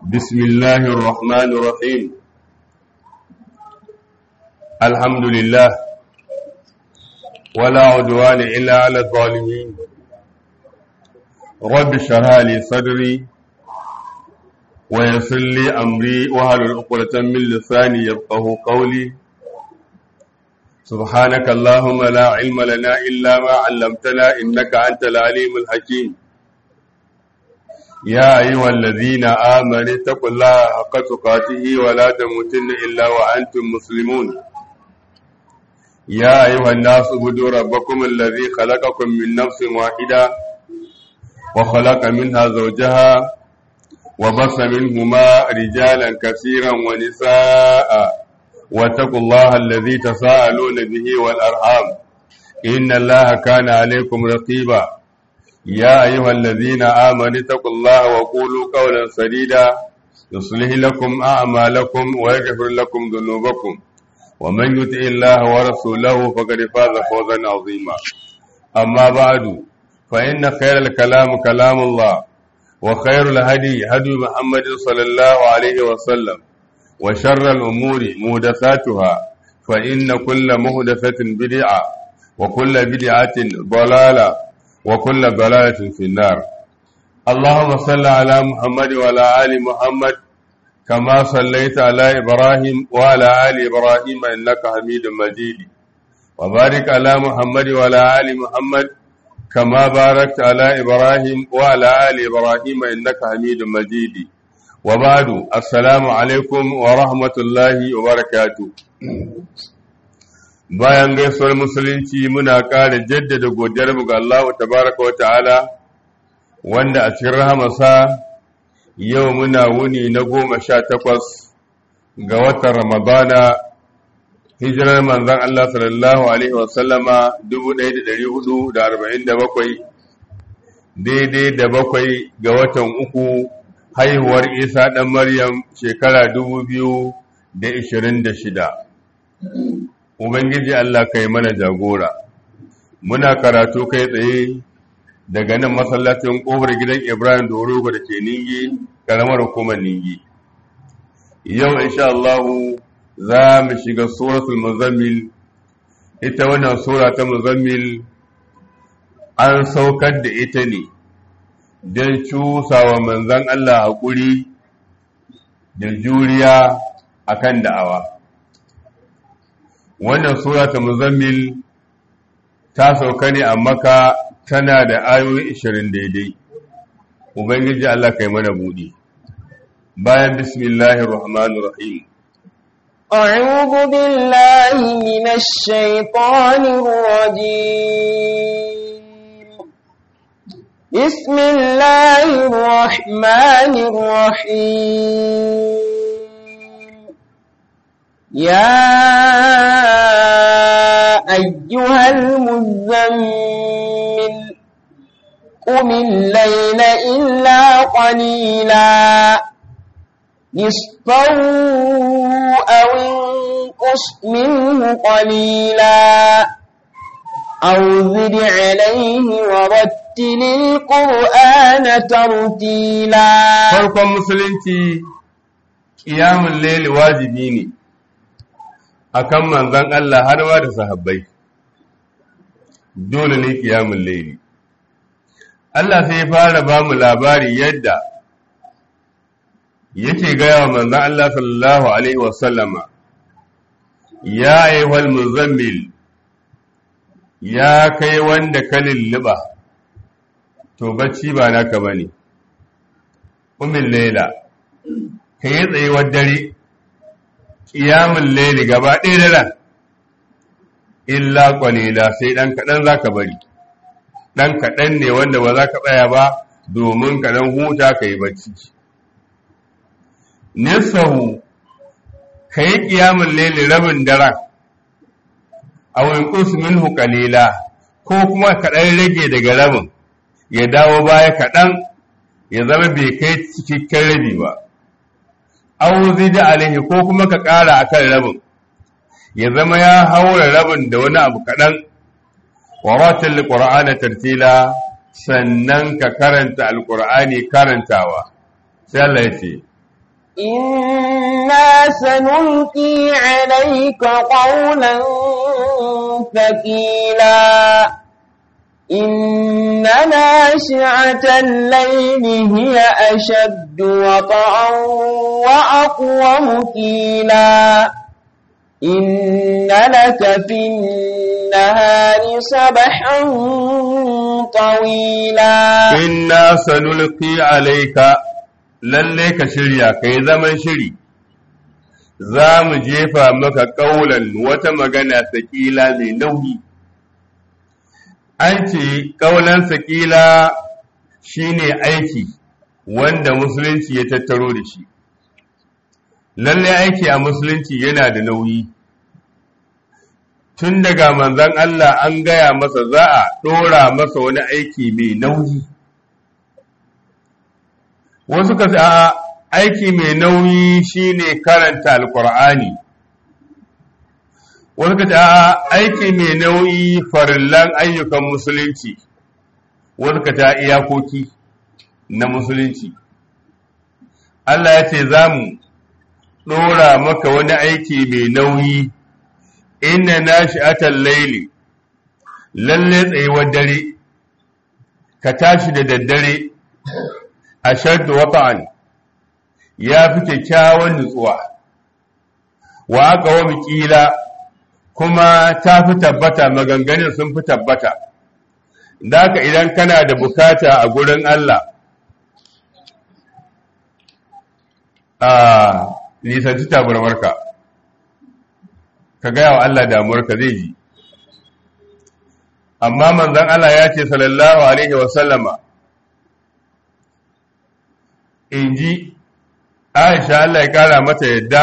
بسم الله الرحمن الرحيم الحمد لله ولا عدوان إلا على الظالمين رب اشرح لي صدري ويسر لي أمري وهل العقدة من لساني يفقه قولي سبحانك اللهم لا علم لنا إلا ما علمتنا إنك أنت العليم الحكيم يا أيها الذين آمنوا اتقوا الله حق تقاته ولا تموتن إلا وأنتم مسلمون يا أيها الناس اعبدوا ربكم الذي خلقكم من نفس واحدة وخلق منها زوجها وبص منهما رجالا كثيرا ونساء واتقوا الله الذي تساءلون به والأرحام إن الله كان عليكم رقيبا يا أيها الذين آمنوا اتقوا الله وقولوا قولا سديدا يصلح لكم أعمالكم ويغفر لكم ذنوبكم ومن يطع الله ورسوله فقد فاز فوزا عظيما أما بعد فإن خير الكلام كلام الله وخير الهدي هدي محمد صلى الله عليه وسلم وشر الأمور مهدثاتها فإن كل مهدثة بدعة وكل بدعة ضلالة وكل ضلالة في النار اللهم صل على محمد وعلى آل محمد كما صليت على إبراهيم وعلى آل إبراهيم إنك حميد مجيد وبارك على محمد وعلى آل محمد كما باركت على إبراهيم وعلى آل إبراهيم إنك حميد مجيد وبعد السلام عليكم ورحمة الله وبركاته bayan gaisuwar musulunci muna ƙara jaddada godiyarmu ga Allah tabaraka wa ta'ala wanda a cikin rahamarsa yau muna wuni na goma sha takwas ga watan ramadana hijirar manzan Allah sallallahu Alaihi wasallama 1447 daidai da bakwai ga watan uku haihuwar isa ɗan maryam shekara 2026 Ubangiji Allah kai mana jagora, muna karatu kai tsaye daga nan masallacin ƙofar gidan Ibrahim Dorogo da ke Ningi, ƙaramar hukumar Ningi. Yau, insha Allahu, za mu shiga suratul Muzammil, ita wannan sura ta Muzammil an saukar da ita ne don cusawa manzan Allah haƙuri da juriya akan da'awa. wannan sura ta muzammil ta sauka ne a maka tana da ayoyi ishirin daidai ubangiji Allah kai mana buɗi bayan bismillahir rahmanir rahim أعوذ بالله من الشيطان الرجيم بسم الله الرحمن الرحيم يا أيها المزمل قم الليل إلا قليلا نصفه أو انقص منه قليلا أو زد عليه ورتل القرآن ترتيلا farkon musulunci ƙiyamun laili wajibi ne akan manzan Allah har ma da sahabbai dole ne kiyamun laili Allah sai fara ba mu labari yadda yake gaya wa manzan Allah sallallahu alaihi wasallama ya ayyuhal muzammil ya kai wanda ka lulluɓa to bacci ba naka bane umin laila ka yi tsayuwar dare ƙiyamun laili gaba ɗaya da ran illa ƙwalila sai ɗan kaɗan za ka bari ɗan kaɗan ne wanda ba za ka tsaya ba domin kaɗan huta ka yi bacci nisahu ka yi ƙiyamun laili rabin daren a winkus minhu ƙalila ko kuma kaɗan rage daga rabin ya dawo baya kaɗan ya zama bai kai cikakken rabi ba aw zida alaihi ko kuma ka ƙara akan rabin ya zama ya haura rabin da wani abu kaɗan wa ratil qur'ana tartila sannan ka karanta alqur'ani karantawa sai Allah ya ce إنا سنلقي عليك قولا ثقيلا إن ناشعة الليل هي أشد وطعا وأقوم قيلا إن لك في النهار سبحا طويلا inna sanulqi alayka lalle ka shirya kai zaman shiri za mu jefa maka kaulan wata magana sakila mai nauyi an ce kaulan sakila shine aiki wanda musulunci ya tattaro da shi lalle aiki a musulunci yana da nauyi tun daga manzan Allah an gaya masa za a ɗora masa wani aiki mai nauyi wasu ka a aiki mai nauyi shine karanta alkur'ani wasu ka a aiki mai nauyi farillan ayyukan musulunci wasu ka ta iyakoki na musulunci Allah ya ce za mu ɗora maka wani aiki mai nauyi inna nashi'atal laili lalle tsayuwar dare ka tashi da daddare ashaddu wata'an ya fi kyakkyawan nutsuwa wa aka wa kila kuma ta fi tabbata maganganun sun fi tabbata Daka idan kana da bukata a gurin Allah a nisanci tabarmarka ka gaya wa Allah damuwarka zai ji amma manzon Allah ya ce sallallahu alaihi wasallama in ji aisha Allah ya kara mata yadda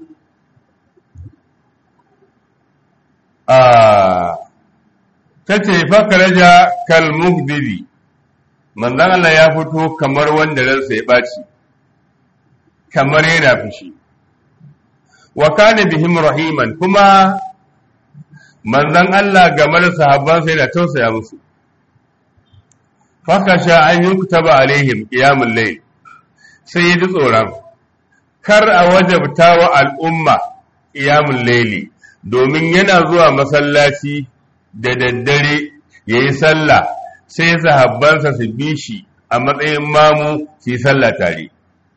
ta ce fakaraja kalmuhbibi manzan Allah ya fito kamar wanda ransa ya ɓaci kamar yana fushi wa kana bihim rahiman kuma manzan Allah game da sahabbansa yana tausaya musu fakasha an yi kutaba alaihim qiyamul layl sai ya ji tsoron kar a wajabta wa al'umma ƙiyamun laili domin yana zuwa masallaci da daddare ya yi sallah sai sahabbansa su bi shi a matsayin mamu su yi sallah tare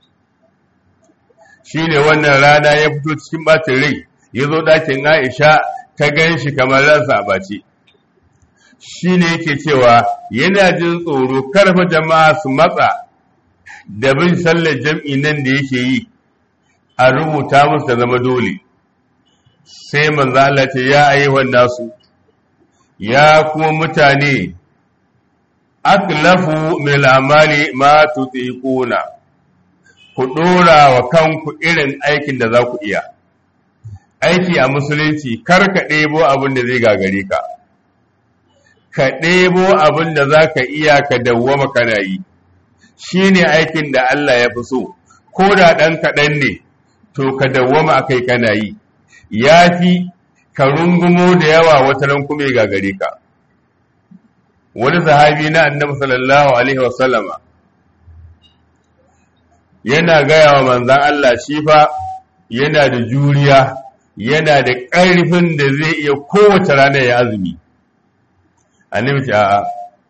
shi ne wannan rana ya fito cikin ɓacin rai ya zo ɗakin aisha ta gan shi kamar ransa a ɓace shi ne yake cewa yana jin tsoro karfa jama'a su matsa da bin sallar jam'i nan da yake yi a rubuta musu da zama dole sai manzo Allah ce ya ayyuhan nasu ya kuma mutane aklafu min amali ma tutiquna ku dora wa kanku irin aikin da za ku iya aiki a musulunci kar ka ɗebo abin da zai gagare ka ka ɗebo abin da za ka iya ka dawwama kana yi shi ne aikin da Allah ya fi so ko da ɗan kaɗan ne to ka dawwama akai kana yi ya fi ka rungumo da yawa wata ran kuma ya gagare ka wani sahabi na annabi sallallahu alaihi wasallama yana gaya wa manzan Allah shi fa yana da juriya yana da ƙarfin da zai iya kowace rana ya azumi annabi ce a'a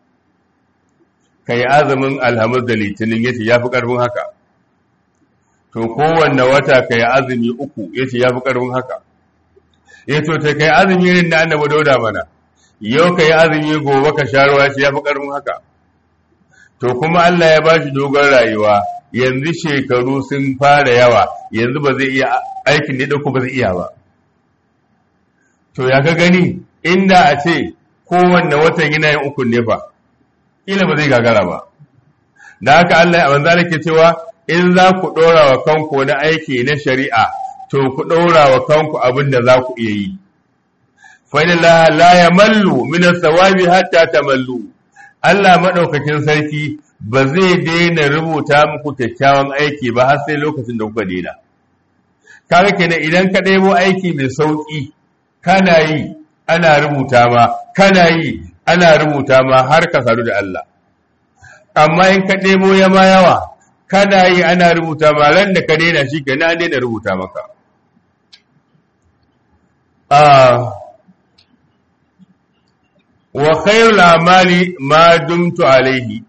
ka yi azumin alhamis da litinin ya ce ya fi ƙarfin haka to kowanne wata ka yi azumi uku ya ce ya fi ƙarfin haka ya to ta ka yi azumi irin na annabi dauda mana yau ka yi azumi gobe ka sha ruwa ce ya fi ƙarfin haka to kuma Allah ya ba shi dogon rayuwa yanzu shekaru sun fara yawa yanzu ba zai iya aikin da ɗauko ba zai iya ba to ya ka gani inda a ce kowanne watan yana yin ukun ne fa ila ba zai gagara ba da haka Allah ya manzo ke cewa in za ku ɗora wa kanku wani aiki na shari'a to ku ɗora wa kanku abin da za ku iya yi fa inna la yamallu min as-sawabi hatta tamallu Allah madaukakin sarki ba zai daina rubuta muku kyakkyawan aiki ba har sai lokacin da kuka daina kaga kenan idan ka ɗebo aiki mai sauki kana yi ana rubuta ma kana yi ana rubuta ma har ka sadu da Allah amma in ka ɗebo ya ma yawa kana yi ana rubuta ma ran da ka daina shi kenan an daina rubuta maka wa khairul amali ma dumtu alaihi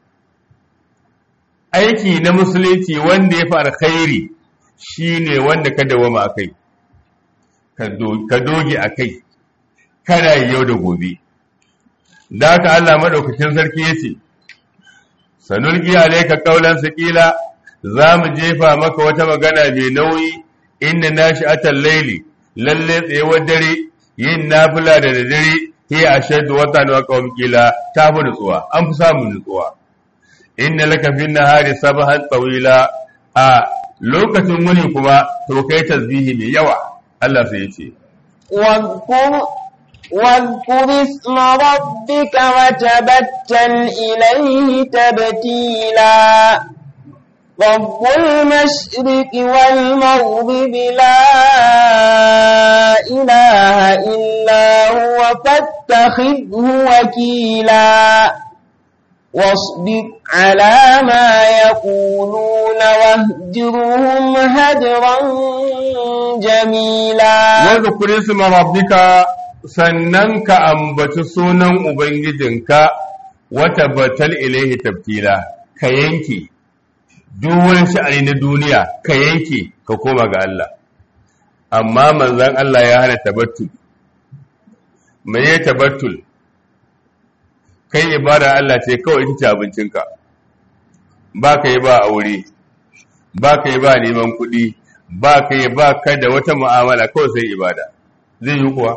aiki na musulunci wanda ya fi alkhairi shine wanda ka dawama akai ka doge akai kana yau da gobe da haka Allah madaukakin sarki yace sanulqi alayka qawlan saqila za mu jefa maka wata magana mai nauyi inna nashi'atal layli lalle tsayawar dare yin nafila da dare hiya ashaddu watan wa qawm qila ta fi nutsuwa an fi samun nutsuwa inna laka fin nahari sabahan tawila a lokacin wuni kuma to kai tasbihi mai yawa Allah sai ya ce واذكر اسم ربك وتبتل إليه تبتيلا رب المشرق والمغرب لا إله إلا هو فاتخذه وكيلا واصبر على ما يقولون واهجرهم هجرا جميلا واذكر اسم ربك sannan ka ambaci sunan Ubangijinka wata batal ilaihi tabtila ka yanke duk wani sha'ani na duniya ka yanke ka koma ga Allah amma manzan Allah ya hana tabattul me ya tabattul kai ibada Allah ce kawai ita ce abincinka ba ka yi ba aure ba ka yi ba neman kuɗi ba ka yi ba ka da wata mu'amala kawai sai ibada zai yi kuwa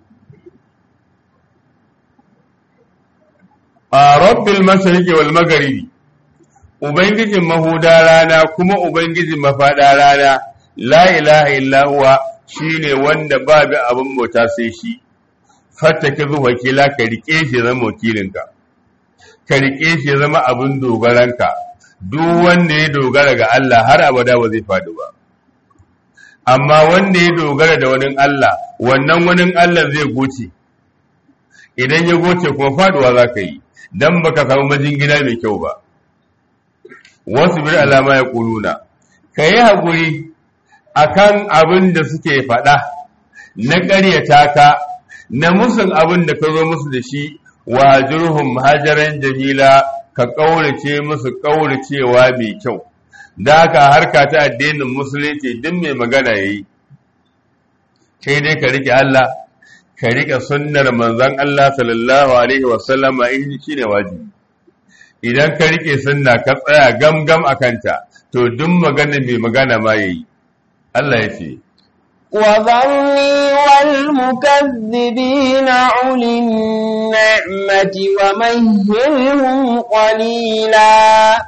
a rabbil mashariqi wal magharibi ubangijin mahuda rana kuma ubangijin mafada rana la ilaha illa huwa shine wanda babu abin bauta sai shi fattake zu wakila ka rike shi zama wakilinka ka rike shi zama abin dogaranka duk wanda ya dogara ga Allah har abada ba zai faɗi ba amma wanda ya dogara da wani Allah wannan wani Allah zai goce idan ya goce kuma faduwa za ka yi dan baka samu majingina mai kyau ba wasu bir alama ya kuluna ka yi haƙuri a kan abin da suke faɗa na ƙaryata ka na musun abin da ka zo musu da shi wa jirhum hajaran jamila ka ƙaurace musu ƙauracewa mai kyau da haka harka ta addinin musulunci duk mai magana ya yi kai dai ka riƙe Allah ka riƙe sunnar manzon Allah sallallahu alaihi wasallama in shi ne wajibi idan ka rike sunna ka tsaya gamgam a kanta to duk magana mai magana ma yayi Allah ya ce وذرني والمكذبين أولي النعمة ومهلهم قليلا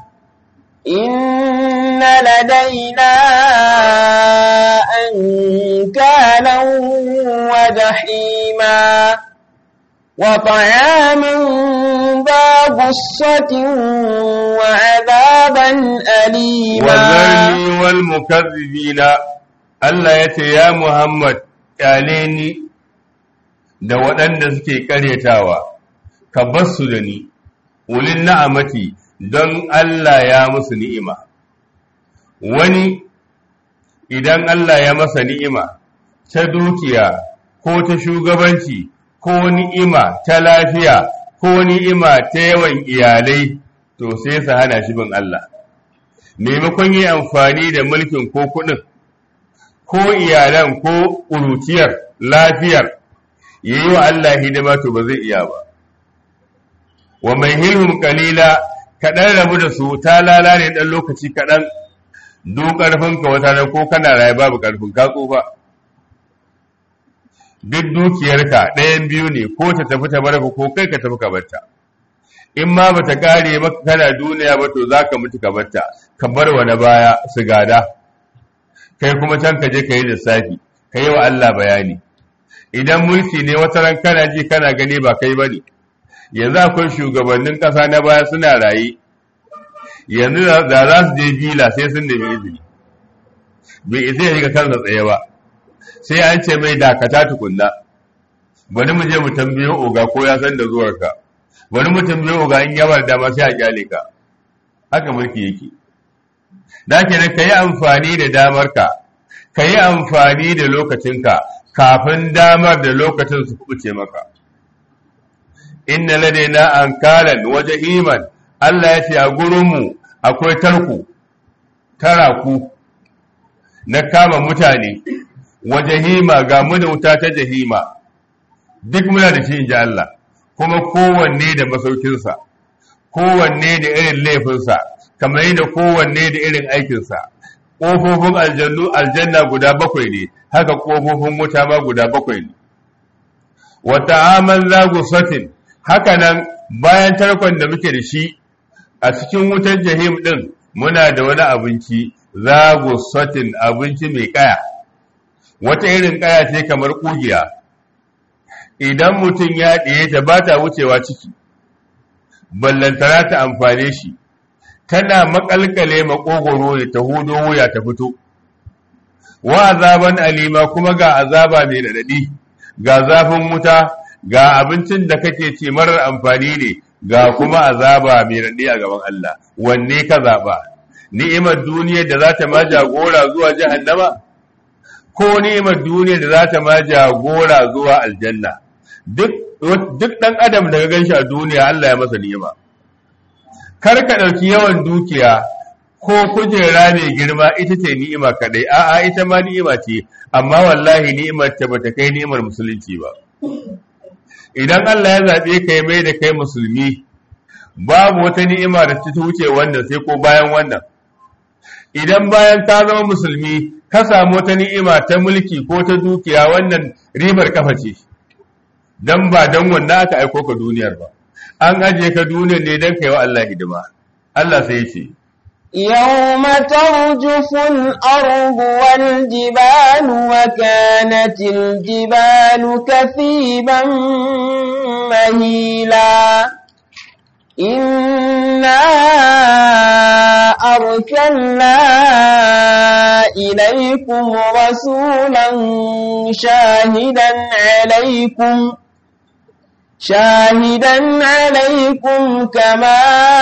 إن لدينا أنكالا وجحيما وطعاما ذا غصة وعذابا أليما وذرني والمكذبين Allah ya ce, Ya Muhammad, ƙyale ni da waɗanda suke ƙaryatawa, ka basu da ni, wulin na'amati don Allah ya musu ni'ima. Wani, idan Allah ya masa ni'ima, ta dukiya ko ta shugabanci ko ni'ima ta lafiya ko ni'ima ta yawan iyalai, to sai su hana shi bin Allah. Maimakon yi amfani da mulkin ko kuɗin. ko iyalan ko ƙuruciyar lafiyar ya yi wa Allah hidima to ba zai iya ba wa mai hilhum kalila kaɗan rabu da su ta lalane ɗan lokaci kaɗan duk ƙarfinka wata nan ko kana raye babu ƙarfin ka tsufa duk dukiyarka ɗayan biyu ne ko ta tafi ta barka ko kai ka tafi ka barta in ma bata kare maka kana duniya ba to zaka mutu ka barta ka bar wa na baya su gada kai kuma can ka je ka yi lissafi ka yi wa Allah bayani idan mulki ne wata ran kana ji kana gani ba kai bane yanzu akwai shugabannin ƙasa na baya suna raye yanzu da za su je bila sai sun nemi izini bai isa ya shiga kansa tsaye ba sai an ce mai dakata tukunna bari mu je mu tambayo oga ko ya san da zuwarka bari mu tambayo oga in yabar dama sai a kyale ka haka mulki yake da kenan ka yi amfani da damarka ka yi amfani da lokacinka kafin damar da lokacin su kuce maka inna ladaina ankalan wa jahiman Allah ya ce a gurinmu akwai tarku taraku na kama mutane wa jahima ga mu da wuta ta jahima duk muna da shi in ji Allah kuma kowanne da masaukinsa kowanne da irin laifinsa kamar yadda kowanne da irin aikinsa ƙofofin aljannu aljanna guda bakwai ne haka ƙofofin wuta ma guda bakwai ne wata aman zagu satin haka nan bayan tarkon da muke da shi a cikin wutar jahim ɗin muna da wani abinci zagu satin abinci mai kaya wata irin kaya ce kamar ƙugiya idan mutum ya ɗiye ta ba ta wucewa ciki ballantana ta amfane shi tana makalkale makogoro ne ta hudo wuya ta fito wa azaban alima kuma ga azaba mai daɗaɗi ga zafin wuta ga abincin da kake ci marar amfani ne ga kuma azaba mai daɗi a gaban Allah wanne ka zaɓa ni'imar duniyar da za ta ma jagora zuwa jahannama ko ni'imar duniyar da za ta ma jagora zuwa aljanna duk duk ɗan adam da ga ganshi a duniya Allah ya masa ni'ima kar ka ɗauki yawan dukiya ko kujera mai girma ita ce ni'ima kadai a'a ita ma ni'ima ce amma wallahi ni'imar ta bata kai ni'imar musulunci ba idan Allah ya zaɓe ka ya mai da kai musulmi babu wata ni'ima da ta wuce wannan sai ko bayan wannan idan bayan ka zama musulmi ka samu wata ni'ima ta mulki ko ta dukiya wannan ribar kafa ce dan ba dan wannan aka aiko ka duniyar ba an aje ka duniyar ne dan kai wa Allah hidima Allah sai ya ce يوم ترجف الأرض والجبال وكانت الجبال كثيبا مهيلا إنا أرسلنا إليكم رسولا شاهدا عليكم شاهدا عليكم كما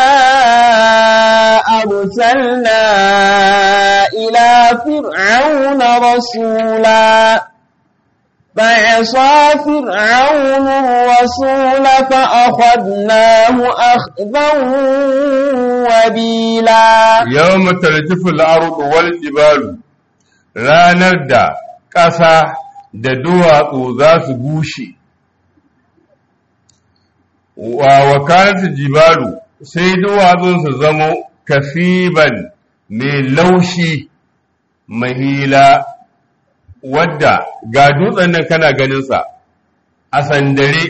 أرسلنا إلى فرعون رسولا فعصى فرعون الرسول فأخذناه أخذا وبيلا يوم ترجف الأرض والجبال ranar da ƙasa da duwatsu za su bushe wa wakalatu jibalu sai duwatsun su zamo kasiban mai laushi mahila wadda ga dutsen nan kana ganinsa a sandare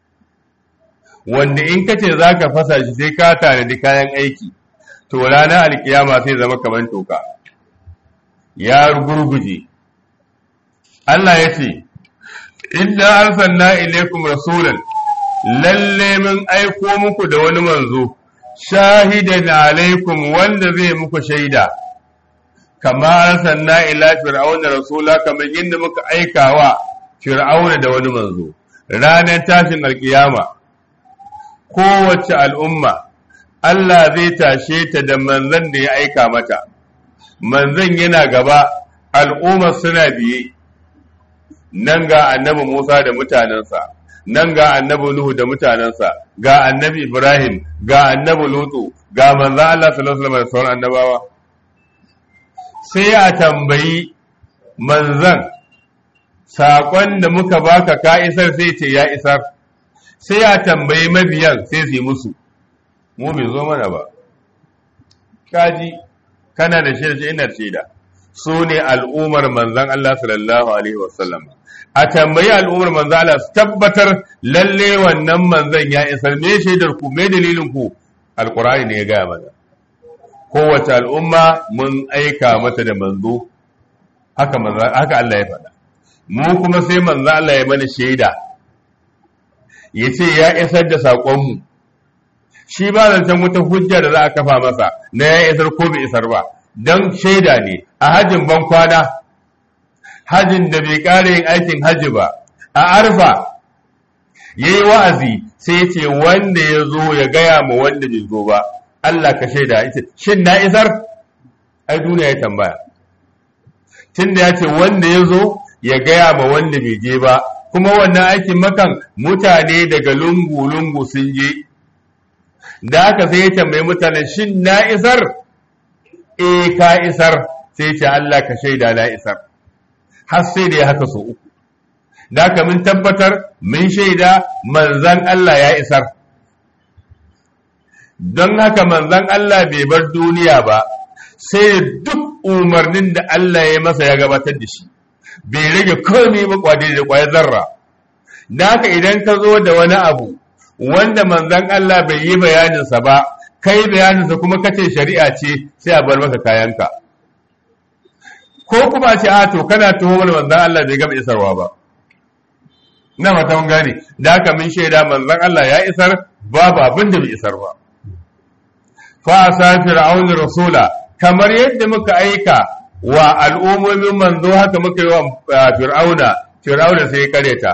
wanda in ka ce za ka fasa shi sai ka tanadi kayan aiki to ranar alkiyama sai zama kamar toka ya gurguje Allah ya ce inna arsalna ilaikum rasulan lalle mun aiko muku da wani manzo shahidan alaikum wanda zai muku shaida kama arsalna ila fir'auna rasula kamar yadda muka aika wa fir'auna da wani manzo ranar tashin alkiyama kowace al'umma Allah zai tashe ta da manzon da ya aika mata manzon yana gaba al'ummar suna biye nan ga annabi Musa da mutanensa nan ga annabi Nuhu da mutanensa ga annabi Ibrahim ga annabi Lutu ga manzo Allah sallallahu alaihi wasallam da sauran annabawa sai a tambayi manzan saƙon da muka baka ka isar sai ce ya isar sai a tambayi mabiyan sai su yi musu mu bai zo mana ba kaji kana da shaida ina shaida su ne al'ummar manzan Allah sallallahu alaihi wasallam a tambayi al'ummar manzan Allah su tabbatar lalle wannan manzan ya isar me shaidar ku me dalilin ku alqur'ani ne ya gaya mana kowace al'umma mun aika mata da manzo haka haka Allah ya faɗa mu kuma sai manzo Allah ya mana shaida ya ce ya isar da saƙonmu shi ba zancen wata hujja da za a kafa masa na ya isar ko bai isar ba don shaida ne a hajjin ban kwana hajjin da bai ƙara yin aikin hajji ba a arfa ya yi wa'azi sai ce wanda ya zo ya gaya ma wanda bai zo ba Allah ka shaida ita shin na isar ai duniya ya tambaya tunda ya ce wanda ya zo ya gaya ma wanda bai je ba kuma wannan aikin makan mutane daga lungu-lungu sun je da haka sai ya tambayi mutane shin na isar e ka isar sai ce Allah ka shaida na isar har sai da ya haka so uku da haka mun tabbatar mun shaida manzan Allah ya isar don haka manzan Allah bai bar duniya ba sai duk umarnin da Allah ya masa ya gabatar da shi bai rage komai ba kwade da kwayar zarra da haka idan ka zo da wani abu wanda manzan Allah bai yi bayaninsa ba kai bayaninsa kuma kace shari'a ce sai a bar maka kayanka ko kuma ce a to kana tuhumar manzan Allah bai gama isarwa ba na mata mun gane da haka mun shaida manzan Allah ya isar babu abin da bai isar ba fa sa fir'aun rasula kamar yadda muka aika wa al'ummomin manzo haka muka yi wa fir'auna fir'auna sai ya kareta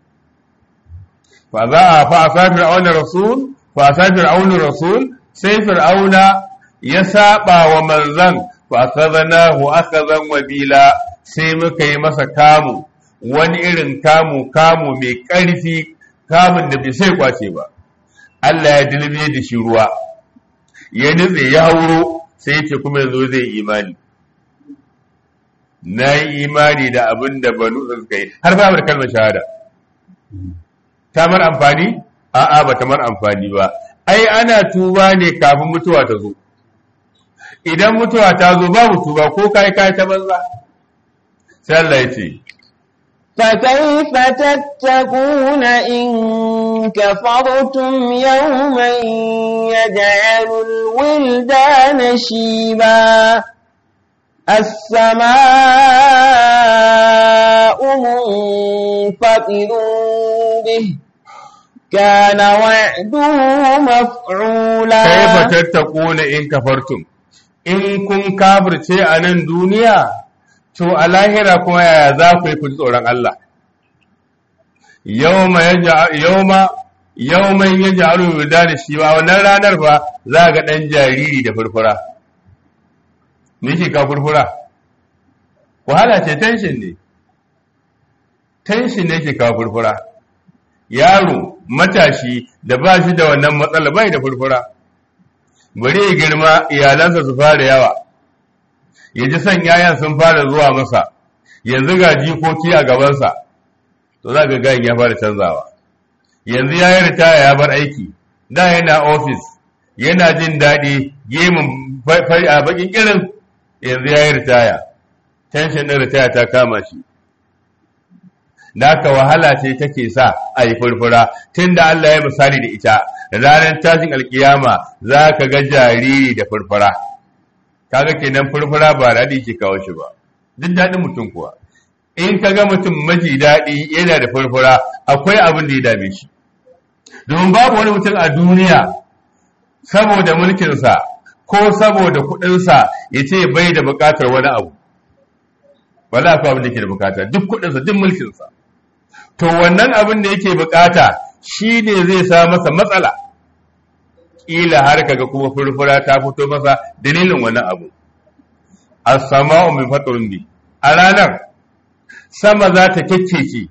fa za a fa sa fir'auna rasul fa sa fir'auna rasul sai fir'auna ya saba wa manzan fa akhadnahu akhadhan wabila sai muka yi masa kamu wani irin kamu kamu mai ƙarfi kamun da bai sai kwace ba Allah ya dilme da shi ruwa ya nutse ya hauro sai ya ce kuma yanzu zai imani na yi imani da abin da banu suka yi har ba da kalmar shahada ta mar amfani a'a ba ta mar amfani ba ai ana tuba ne kafin mutuwa ta zo idan mutuwa ta zo babu tuba ko kai kai ta banza sai Allah ya ce فكيف تتقون إن كفرتم يوما يجعل الولدان شيبا السماء منفطر به كان وعده مفعولا كيف تتقون إن كفرتم in kun kafirce a nan duniya to a lahira kuma yaya za ku yi ku ji tsoron Allah yawma yawman ya ja'alu da shi ba wannan ranar ba za ga ɗan jariri da furfura me ke ka furfura wahala ce tension ne tension ne ke ka furfura yaro matashi da ba shi da wannan matsala bai da furfura bari ya girma iyalansa su fara yawa ya ji son yayan sun fara zuwa masa yanzu ga jikoki a gabansa to za ga gayin ya fara canzawa yanzu ya yi ritaya ya bar aiki da yana ofis yana jin daɗi gemun a bakin irin yanzu ya yi ritaya tension ɗin ritaya ta kama shi da haka wahala ce take sa a yi furfura tun da Allah ya misali da ita ranar tashin alkiyama za ka ga jariri da furfura kaga kenan furfura ba daɗi ke kawo shi ba duk daɗin mutum kuwa in ka ga mutum maji daɗi yana da furfura akwai abin da ya dame shi domin babu wani mutum a duniya saboda mulkinsa ko saboda kuɗinsa ya ce bai da buƙatar wani abu wala akwai abin da ke da buƙata duk kuɗinsa duk mulkinsa to wannan abin da yake buƙata shi ne zai sa masa matsala ƙila har kaga kuma furfura ta fito masa dalilin wannan abu as-sama'u min fatrun bi a ranar sama za ta kekkece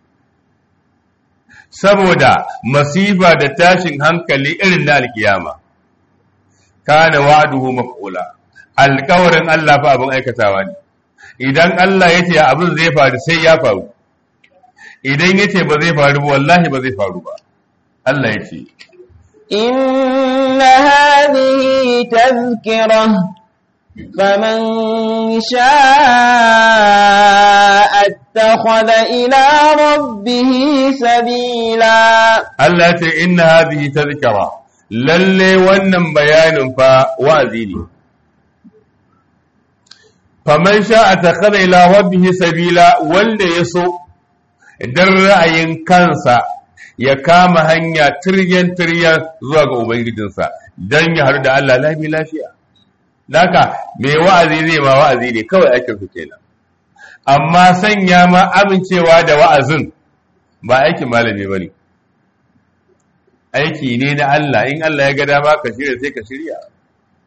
saboda masifa da tashin hankali irin na alkiyama kana wa'duhu maf'ula alƙawarin Allah fa abin aikatawa ne idan Allah yace abin zai faru sai ya faru idan yace ba zai faru ba wallahi ba zai faru ba Allah yace إن هذه تذكرة فمن شاء اتخذ إلى ربه سبيلا Allah ya ce inna hadhihi tadhkara lalle wannan bayanin fa wa'azi ne faman sha'a takhadha ila rabbihi sabila wanda yaso idan ra'ayin kansa ya kama hanya tiryan tiryan zuwa ga ubangijinsa dan ya haru da Allah lafi lafiya Daka mai wa'azi zai ma wa'azi ne kawai aikin su kenan amma sanya ma amincewa da wa'azin ba aikin malami bane aiki ne na Allah in Allah ya ga dama ka shirya sai ka shirya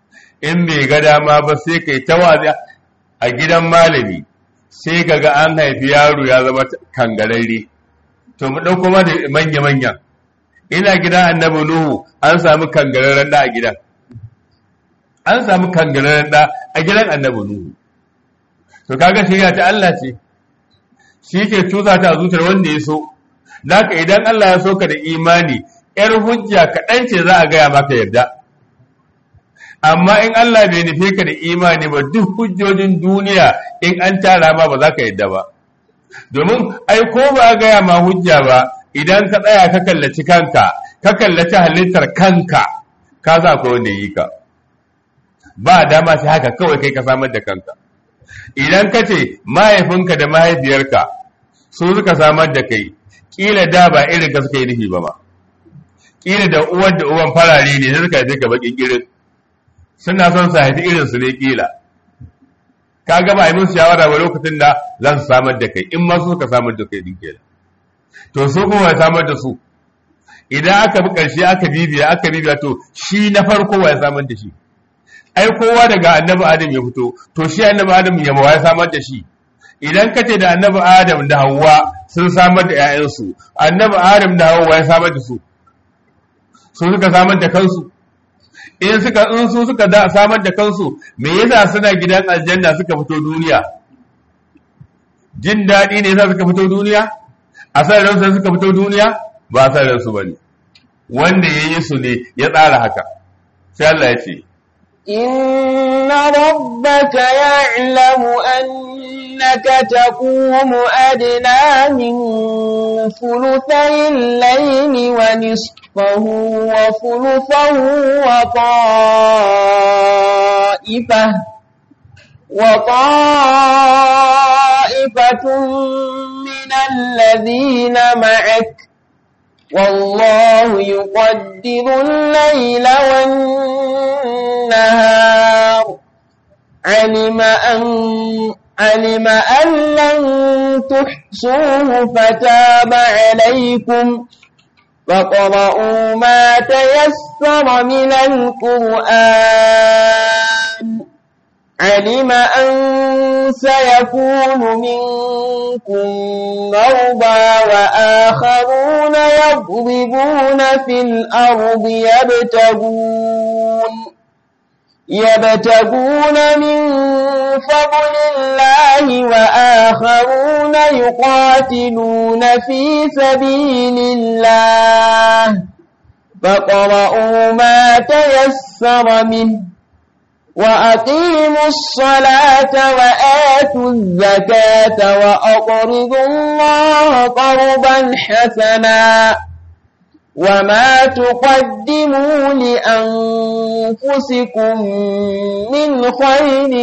in bai ga dama ba sai kai ta wazi a gidan malami sai kaga an haifi yaro ya zama kangararre to mu ɗauko ma da manya-manya ina gidan annabi nuhu an samu kangararren da a gidan an samu kangararren da a gidan annabi nuhu to kaga shirya ta Allah ce shi ke cusa ta zuciyar wanda ya so Naka idan Allah ya so ka da imani ‘yar hujja kaɗan ce za a gaya maka yarda amma in Allah bai nufe ka da imani ba duk hujjojin duniya in an tara ma ba za ka yarda ba domin ai ko ba a gaya ma hujja ba idan ka tsaya ka kallaci kanka ka kallaci halittar kanka ka za akwai wanda yi ka ba dama sai haka kawai kai ka samar da kanka idan ka ce mahaifinka da mahaifiyarka su suka samar da kai kila da ba irin ka suka yi nufi ba ba kila da uwar da uwan farare ne sai suka haife ka bakin irin suna son su haifi irin su ne kila ka ga ba a yi musu shawara ba lokacin da za su samar da kai in ma su suka samar da kai din kenan to su kuma ya samar da su idan aka bi karshe aka bibiya aka bibiya to shi na farko wa ya samar da shi ai kowa daga annabi adam ya fito to shi annabi adam ya ya samar da shi idan ka ce da annabi adam da hawa sun samar da 'ya'yansu annabi adam da hawa ya samar da su su suka samar da kansu in suka in su suka da samar da kansu me yasa suna gidan aljanna suka fito duniya jin daɗi ne yasa suka fito duniya a san ransu suka fito duniya ba a san ransu bane wanda ya yi su ne ya tsara haka sai Allah ya ce إن ربك يعلم أنك تقوم أدنى من ثلثي الليل ونصفه وثلثه وطائفة وطائفة من الذين معك والله يقدر الليل والنهار علم أن علم أن لن تحصوه فتاب عليكم فقرؤوا ما تيسر من القرآن علم أن سيكون منكم مرضى وآخرون يضربون في الأرض يبتغون يبتغون من فضل الله وآخرون يقاتلون في سبيل الله فقرؤوا ما تيسر منه وأقيموا الصلاة وآتوا الزكاة وأقرضوا الله قرضا حسنا وما تقدموا لأنفسكم من خير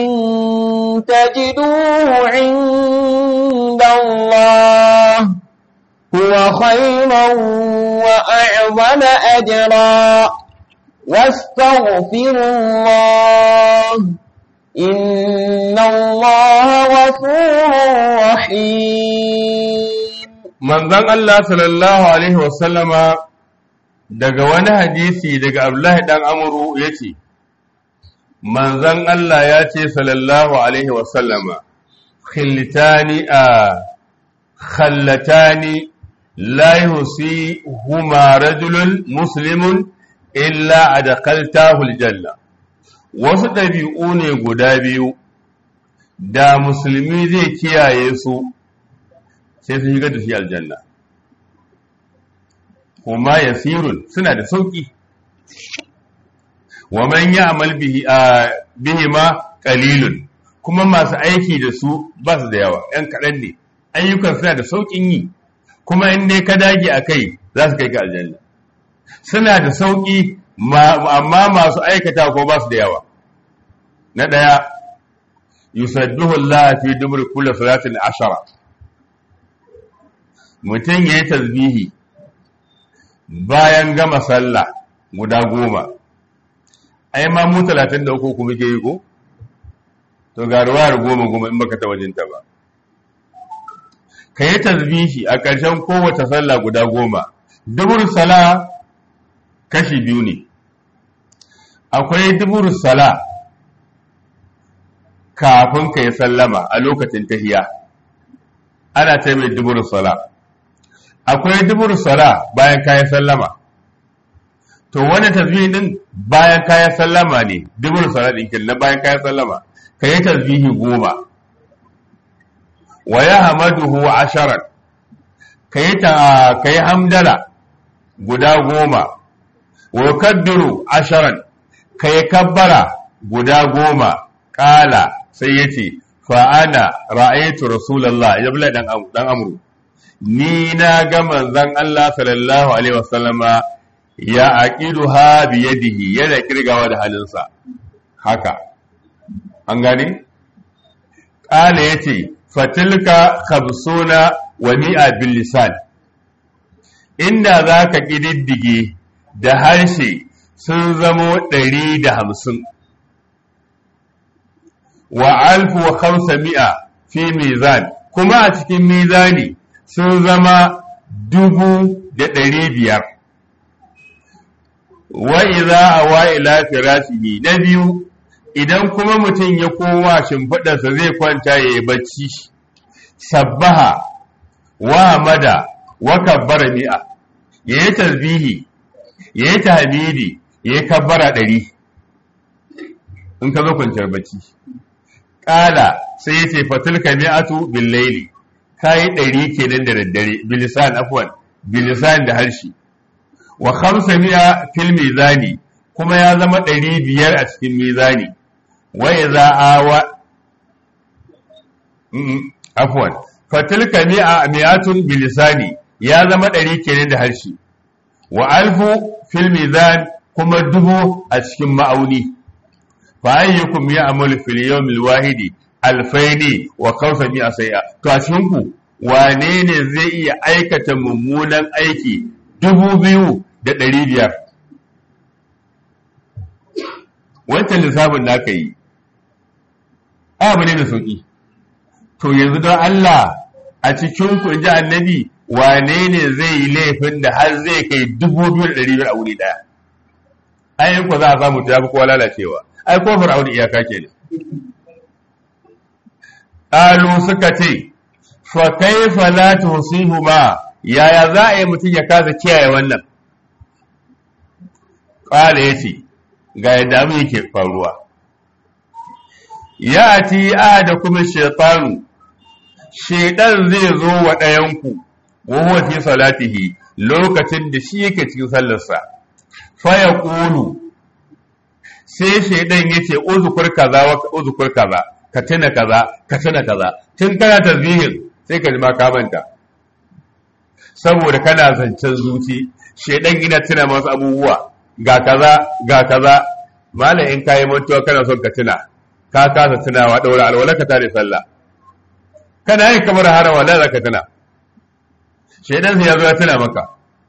تجدوه عند الله هو خيرا وأعظم أجرا واستغفروا الله إن الله غفور رحيم manzon Allah sallallahu alaihi wasallama daga wani hadisi daga Abdullahi dan Amru yace manzon Allah ya ce sallallahu alaihi wasallama khiltani a khallatani la yusi huma rajulun muslimun illa adkhaltahu aljanna wasu ɗabi'u ne guda biyu da musulmi zai kiyaye su sai sun shigar da shi aljanna kuma yasirun suna da sauki wa man ya'mal bihi bihi ma qalilun kuma masu aiki da su ba su da yawa ɗan kaɗan ne ayyukan suna da saukin yi kuma in dai ka dage a kai za su kai ka aljanna suna da sauki amma masu aikata ko ba su da yawa na ɗaya yusadduhu Allah fi dubur kulli salatin ashara mutum ya yi tasbihi bayan gama sallah guda goma ai ma mu talatin da uku kuma ke yi ko to ga ruwayar goma goma in baka ta wajinta ba ka yi tasbihi a ƙarshen kowace sallah guda goma dubur sala kashi biyu ne akwai dubur sala kafin ka yi sallama a lokacin tahiya ana ce mai dubur sala akwai dubur sala bayan kayan sallama to wani tasbihi din bayan kayan sallama ne dubur sala din kin na bayan kayan sallama ka yi tasbihi goma wa ya hamaduhu asharan ka yi ka yi hamdala guda goma wa kaddiru asharan ka yi kabbara guda goma kala sai ya ce fa'ana ra'aitu rasulallah ya bula dan amuru ni na ga manzan Allah sallallahu alaihi wasallama ya aqidu ha biyadihi yana kirgawa da halinsa haka an gane kala yace fatilka khamsuna wa mi'a bil lisan inda zaka kididdige da harshe sun zamo ɗari da hamsin wa alfu wa khamsa mi'a fi mizan kuma a cikin mizani sun zama dubu da ɗari biyar wa iza awa ila firashihi na biyu idan kuma mutum ya koma shimfiɗarsa zai kwanta ya yi bacci sabbaha wa mada wa kabbara mi'a ya yi tasbihi ya yi tahmidi ya yi kabbara ɗari in ka zo kwanciyar bacci ƙala sai ya ce fatilka mi'atu bil laili kayi ɗari kenan da daddare bilisan afwan bilisan da harshe wa khamsa mi'a fil mizani kuma ya zama ɗari biyar a cikin mizani wa idza awa afwan fatilka mi'a mi'atun bilisani ya zama ɗari kenan da harshe wa alfu fil mizan kuma dubu a cikin ma'auni fa ayyukum ya'malu fil yawmil wahidi alfaini wa kawsa mi'a sai'a to a cikin ku wane ne zai iya aikata mummunan aiki dubu biyu da ɗari biyar wancan lissafin da aka yi abu ne da sauƙi to yanzu don Allah a cikin ku ji annabi wane ne zai yi laifin da har zai kai dubu biyu da ɗari biyar a wuri ɗaya ayin ku za a samu ta fi kowa lalacewa ai ko fir'auni iyaka ke ne ƙalu suka ce fa kaifa la tusihu ma yaya za a yi mutum ya kasa kiyaye wannan ƙala ya ce ga yadda mu yake faruwa ya ti a da kuma shaitanu shaitan zai zo wa ɗayanku wa huwa fi salatihi lokacin da shi yake cikin sallarsa fa ya ƙulu sai shaitan yace uzukur kaza wa uzukur kaza ka tuna kaza ka tuna kaza tun kana tasbihin sai ka ji ma ka manta saboda kana zancen zuci shaitan ina tuna masu abubuwa ga kaza ga kaza malam in kayi mantuwa kana son ka tuna ka kasa tunawa daura alwala ka tare sallah kana yin kamar harawa la zaka tuna shedan sai ya zo ya tuna maka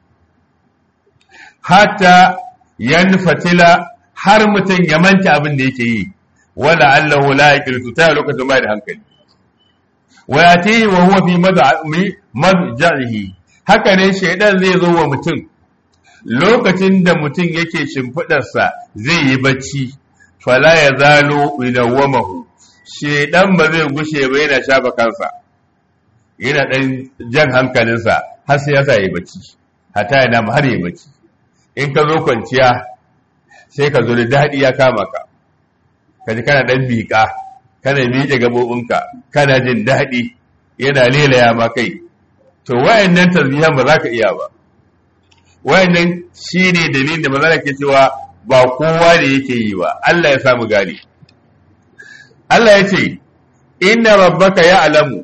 hatta yanfatila har mutum ya manta abin da yake yi wala allahu la yaqiltu ta lokacin bai da hankali wa yati wa huwa fi madja'ihi haka ne shedan zai zo wa mutum lokacin da mutum yake shimfiɗarsa zai yi bacci fala ya zalo ilawamahu shedan ba zai gushe ba yana shafa kansa yana ɗan jan hankalinsa har sai ya sa yi bacci hata yana har yi bacci in ka zo kwanciya sai ka zo da daɗi ya kama ka ka ji kana ɗan miƙa kana miƙe gaɓoɓinka kana jin daɗi yana lelaya ma kai to wayannan tasbihan ba za ka iya ba wayannan shi ne dalilin da maza ke cewa ba kowa ne yake yi ba Allah ya samu gane Allah ya ce inna rabbaka ya alamu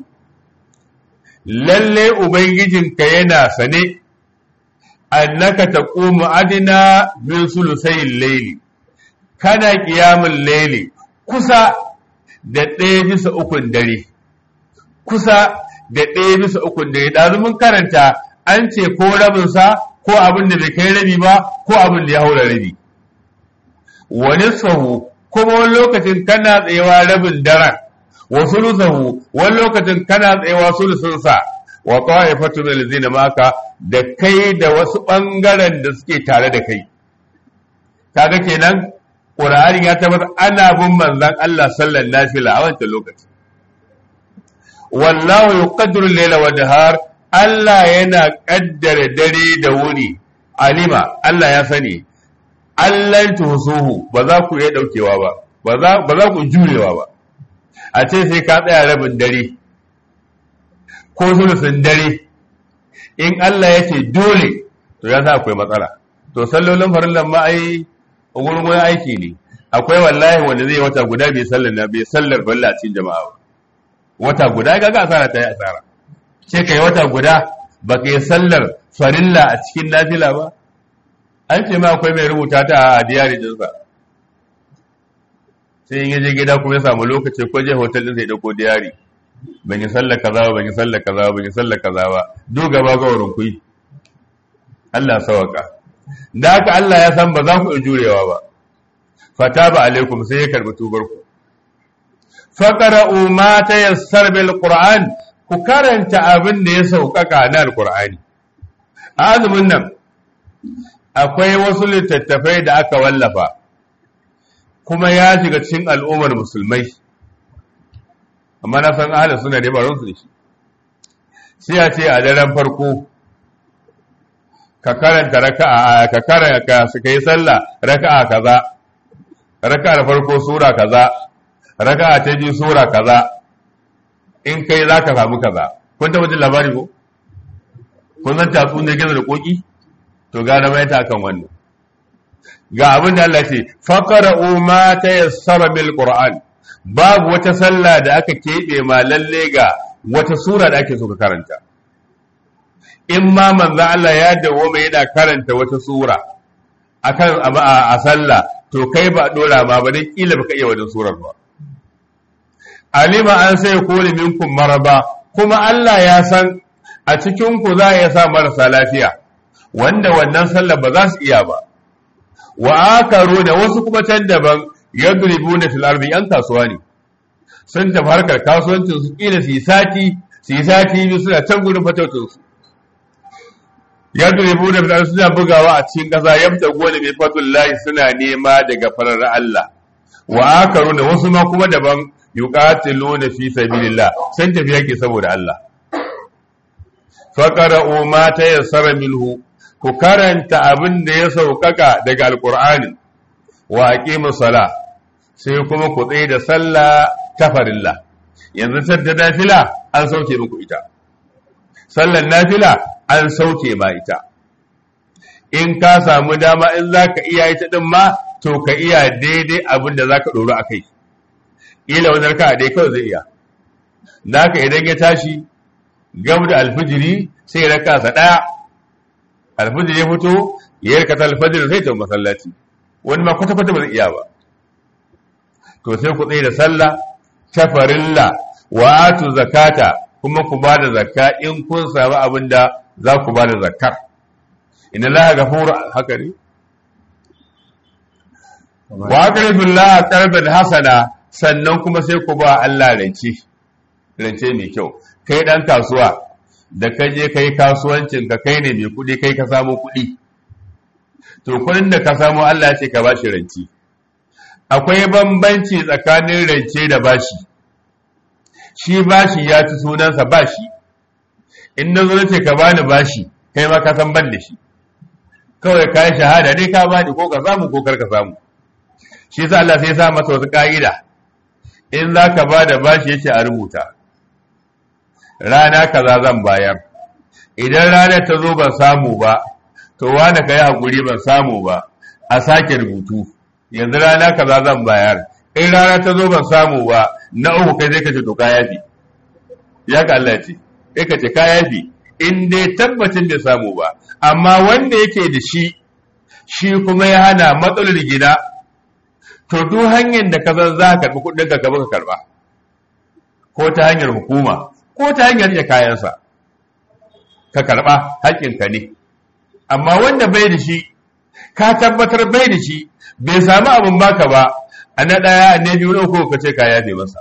lalle ubangijinka yana sane annaka taqumu adina min sulusayil layli kana qiyamul layli kusa da ɗaya bisa ukun dare kusa da ɗaya bisa ukun dare ɗazu mun karanta an ce ko rabinsa ko abin da bai kai rabi ba ko abin da ya haura rabi wani sahu kuma wani lokacin kana tsayawa rabin daren wa sulusahu wani lokacin kana tsayawa sulusunsa wa ta'ifatu min allazina maka da kai da wasu bangaren da suke tare da kai kaga kenan ƙur'ani ya tabbatar ana bin manzan Allah sallan nafila a wancan lokaci wallahu yuqaddiru al-layla wa nahar Allah yana kaddara dare da wuni alima Allah ya sani Allah tusuhu ba za ku iya daukewa ba ba za ba za ku jurewa ba a ce sai ka tsaya rabin dare ko sulusun dare in Allah ya ce dole to ya sa akwai matsala to sallolin farillan ma ai gurgurin aiki ne akwai wallahi wanda zai wata guda bai sallar na bai sallar farilla cikin jama'a ba wata guda ga ga asara ta yi asara ce kai wata guda ba ka yi sallar farilla a cikin nafila ba an ce ma akwai mai rubuta ta a diyari dinsa sai in yaje gida kuma ya samu lokaci ko je hotel din sai dauko diyari ban yi sallar kaza ba ban yi sallar kaza ba ban yi sallar kaza ba duk gaba ga wurin kuyi Allah sawaka da haka Allah ya san ba za ku jurewa ba fataba alaikum sai ya karbi tubar ku faqra'u ma tayassar bil qur'an ku karanta abin da ya sauƙaƙa na alqur'ani azumin nan akwai wasu littattafai da aka wallafa kuma ya shiga cikin al'ummar musulmai amma na san ahli suna da baron su da shi sai a ce a daren farko ka karanta raka'a ka karanta su kai sallah raka'a kaza raka'a da farko sura kaza raka'a ta biyu sura kaza in kai za ka samu kaza kun taɓa jin labari ko kun san tatsu ne gizo da koki to gane mai ta kan wannan ga abin da Allah ce faqra'u ma tayassara bil qur'an babu wata sallah da aka keɓe ma lalle ga wata sura da ake so ka karanta in ma manzo Allah ya dawo mai yana karanta wata sura akan a sallah to kai ba dora ma ba dan kila baka iya wajen surar ba alima an sai kore minkum maraba kuma Allah ya san a cikin ku za ya sa marasa lafiya wanda wannan sallah ba za su iya ba wa akaru da wasu kuma can daban yadribuna fil ardi yan kasuwa ne sun tafi harkar kasuwancin su kila su yi sati su yi sati biyu suna can gudun fatautin su yadribuna fil ardi suna bugawa a cikin kasa yabta gona mai fatul lahi suna nema daga farar Allah wa akaru da wasu ma kuma daban yuqatiluna fi sabilillah sun tafi yake saboda Allah faqara'u ma tayassara minhu ku karanta abin da ya sauƙaƙa daga alƙur'ani wa aqimu sala sai kuma ku tsaye da sallah ta farilla yanzu sai da nafila an sauke muku ita sallar nafila an sauke ma ita in ka samu dama in zaka iya ita din ma to ka iya daidai abin da zaka doro akai ila wani raka dai kawai zai iya naka idan ya tashi gab da alfijiri sai raka sa daya alfajir ya fito ya yarka ta alfajir sai ta masallaci wani ma kwata kwata ba zai iya ba to sai ku tsaye da sallah ta farilla wa atu zakata kuma ku ba da zakka in kun samu abin da za ku ba da zakkar inna laha ghafur haka ne wa aqribu Allah qarban hasana sannan kuma sai ku ba Allah rance rance mai kyau kai dan kasuwa da ka je kai kasuwancin ka kai ne mai kuɗi kai ka samu kuɗi to kuɗin da ka samu Allah ce ka bashi ranci akwai bambanci tsakanin rance da bashi shi bashi ya ci sunansa bashi in na zo ce ka bani bashi kai ma ka san ban da shi kawai ka yi shahada dai ka bani ko ka samu ko kar ka samu shi yasa Allah sai ya sa masa wasu ka'ida in za ka ba da bashi yace a rubuta rana kaza zan bayar idan ranar ta zo ban samu ba to wani ka yi haƙuri ban samu ba a sake rubutu yanzu rana kaza zan bayar in rana ta zo ban samu ba na uku kai zai kace to ka yafi ya ka Allah ce kai ka ce ka yafi in dai tabbacin da samu ba amma wanda yake da shi shi kuma ya hana matsalar gida to duk hanyar da ka zan za ka karɓi kuɗin ka ka karɓa ko ta hanyar hukuma ko ta hanyar iya kayansa ka karɓa haƙƙinka ne amma wanda bai da shi ka tabbatar bai da shi bai samu abin baka ba a na ɗaya na biyu na uku ka ce ka yafe masa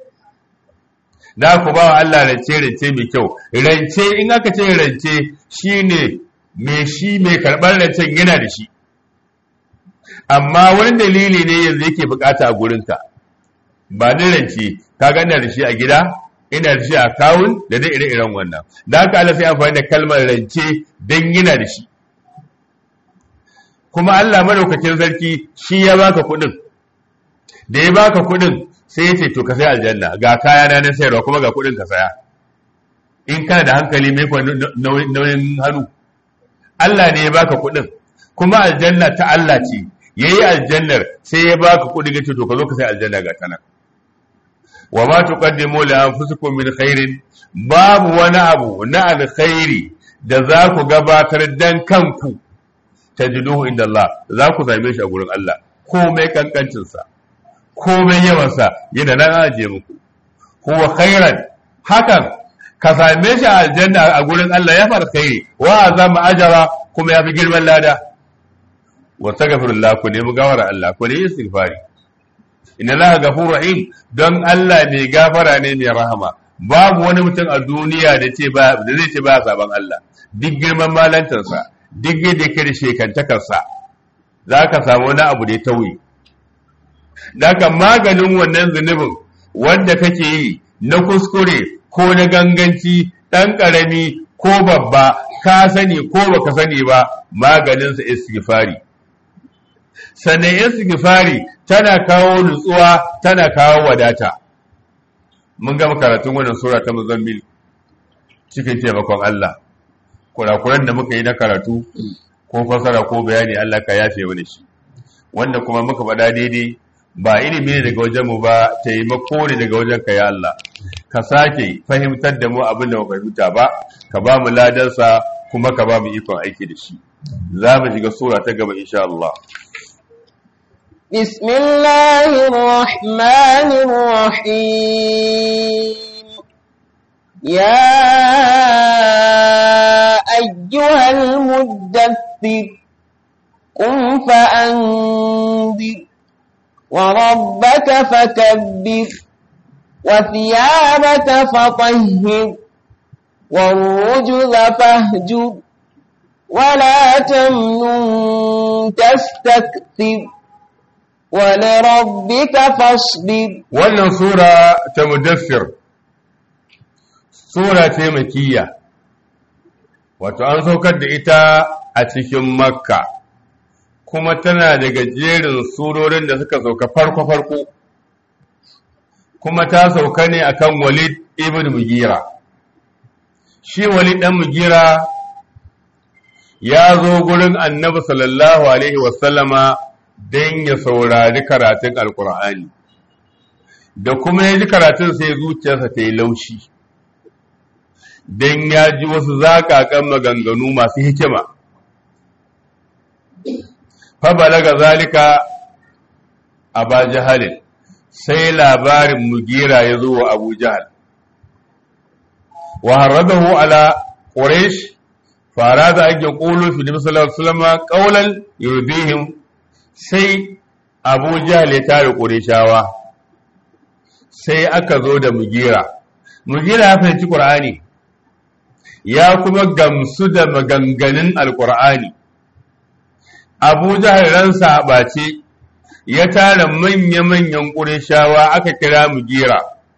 da ku ba wa Allah rance rance mai kyau rance in aka ce rance shine mai shi mai karɓar rancen yana da shi amma wani dalili ne yanzu yake bukata a gurinka ba ni rance ka gana da shi a gida ina da shi a kawun da dai ire-iren wannan da haka Allah sai amfani da kalmar rance don yana da shi kuma Allah madaukakin sarki shi ya baka kuɗin da ya baka kuɗin sai ya ce to ka sai aljanna ga kaya na sayarwa kuma ga kuɗin ka saya in kana da hankali mai kwa nauyin hannu Allah ne ya baka kuɗin kuma aljanna ta Allah ce yayi aljannar sai ya baka kuɗi ga to ka zo ka sai aljanna ga tana wa ma tuqaddimu li anfusikum min khairin babu wani abu na alkhairi da za ku gabatar dan kanku tajiduhu inda Allah za ku same shi a gurin Allah komai kankancin sa komai yawan sa yana nan aje muku huwa khairan hakan ka same shi a aljanna a gurin Allah ya fara khairi wa azama ajara kuma ya fi girman lada wa taghfirullah ku nemi gawara Allah ku ne istighfari inna Allah ghafurur rahim don Allah mai gafara ne mai rahama babu wani mutum a duniya da ce ba da zai ce ba saban Allah duk girman malantarsa duk yadda yake da shekantakarsa za ka samu wani abu da ya tauye Daka maganin wannan zunubin wanda kake yi na kuskure ko na ganganci ɗan ƙarami ko babba ka sani ko baka sani ba maganinsa istighfari sannan istighfari tana kawo nutsuwa tana kawo wadata mun gama karatun wannan sura ta muzammil cikin taimakon Allah kurakuran da muka yi na karatu ko fasara ko bayani Allah ka yafe wani shi wanda kuma muka faɗa daidai ba ilimi ne daga wajen mu ba taimako ne daga wajen ka ya Allah ka sake fahimtar da mu abin da muka fahimta ba ka ba mu ladansa kuma ka ba mu ikon aiki da shi za mu shiga sura ta gaba insha Allah بسم الله الرحمن الرحيم يا أيها المدثر قم فأنذر وربك فكبر وثيابك فطهر والرجز فاهجر ولا تمنن تستكثر ولربك فاصبر wannan sura ta mudaffir sura ce makiyya wato an saukar da ita a cikin makka kuma tana daga jerin surorin da suka sauka farko-farko kuma ta sauka ne akan walid ibn mugira shi walid dan mugira ya zo gurin annabi sallallahu alaihi wasallama don ya saurari karatun alkur'ani da kuma ya ji karatun sai zuciyarsa ta yi laushi don ya ji wasu zaƙaƙan maganganu masu hikima fabalaga zalika a ba jihalin sai labarin mugira ya zo wa abu jahal wa harradahu ala quraish fara da ake ƙulu fi nabi sallallahu alaihi wasallam qawlan yurdihim sai abu jahal ya tare qurayshawa sai aka zo da mugira mugira ya fahimci qur'ani ya kuma gamsu da maganganun alqur'ani abu jahal ransa ɓace ya tara manya-manyan ƙurishawa aka kira mu gira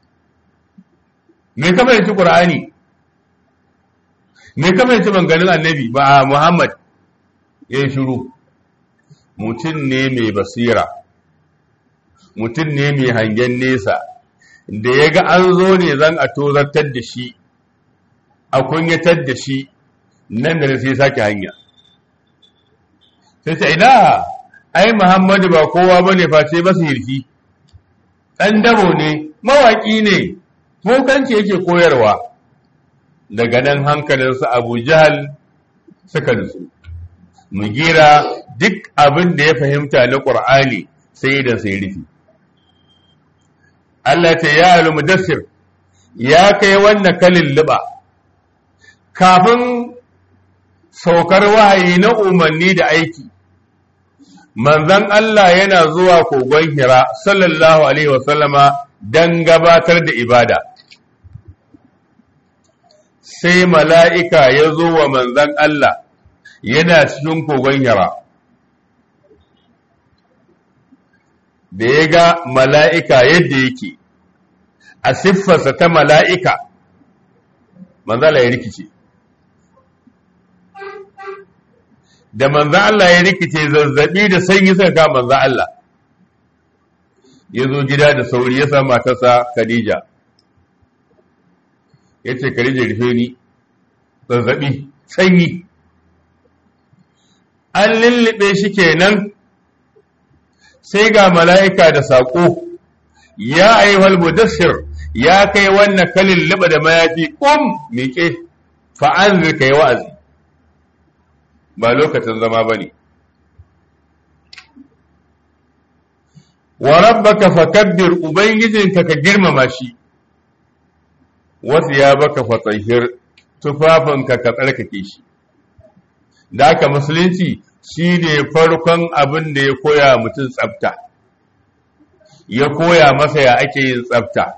me kama yaci ƙur'ani me kama yaci manganin annabi ba a muhammad ya yi shiru mutum ne mai basira mutum ne mai hangen nesa da ya ga an zo ne zan a tozartar da shi a kunyatar da shi nan da sai sake hanya sai ce ina ai Muhammadu ba kowa bane face ba hirki dan dabo ne mawaki ne mokanci yake koyarwa daga nan hankalinsa Abu Jahal suka nutsu mugira duk abin da ya fahimta na Qur'ani sai da sai rufi Allah ta ya al-mudassir ya kai wannan kalin liba kafin saukar wahayi na umarni da aiki manzan Allah yana zuwa kogon hira sallallahu alaihi wasallama don gabatar da ibada sai mala'ika ya zo wa manzan Allah yana cikin kogon hira da ya ga mala'ika yadda yake a siffarsa ta mala'ika manzala ya rikice da manzan Allah ya rikice zazzabi da sanyi suka ga manzan Allah ya zo gida da sauri ya sa matarsa Khadija ya ce Khadija rufe ni zazzabi sanyi an lullube shi kenan sai ga mala'ika da saƙo ya ayyuhal mudassir ya kai wannan kalin liba da mayafi ƙum miƙe fa'an zirka yi wa'azi ba lokacin zama ba ne wa rabbaka fakabbir ubangijinka ka girmama shi wasu ya baka fatsahir tufafinka ka tsarkake shi da aka musulunci shi ne farkon abin da ya koya mutum tsafta ya koya masa ya ake yin tsafta